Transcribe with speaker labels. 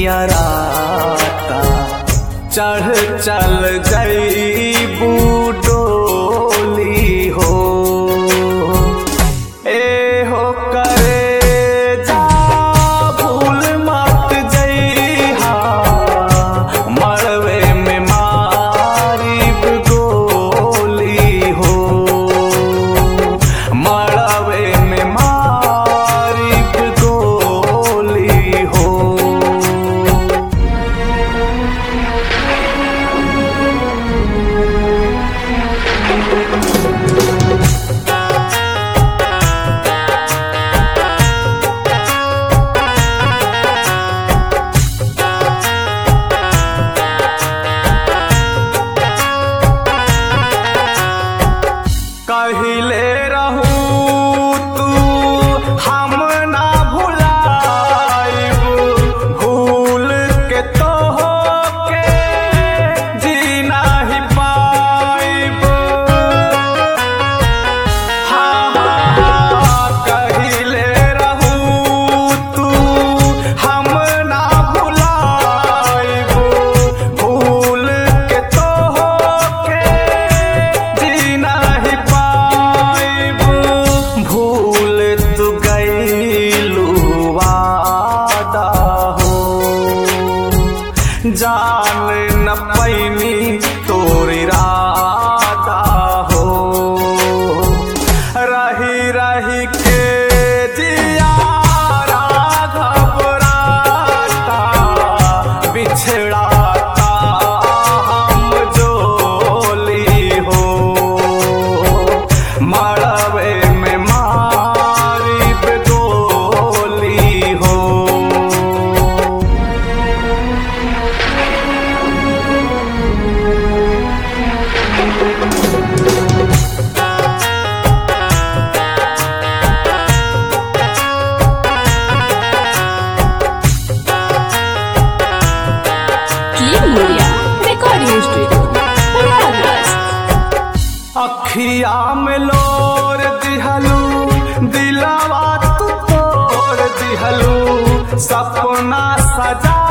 Speaker 1: नियराता चढ़ चल जईबू डोली हो ए हो करे जा भूल मत जइहा मरवे में मारिब गोली हो मरवे में मारिब गोली हो कहिले रहू तू हम ना भुलाइब भूल के तो के जी नाही पाइब हाँ, हाँ, कहिले रहू तू हम ना भुलाइब भूल के तो के जी नाही पाइब भूल तू गईलू वादा हो जान न पैनी तोरी रादा हो रही रही के जियारा घबराता बिछड़ाता हम जोली हो मरवे में मारिब गोली हो
Speaker 2: King Media Recording Studio. Prayagraj.
Speaker 1: अखिया में लोर दिहलू दिलावा तू तोड़ दिहलू सपना सजा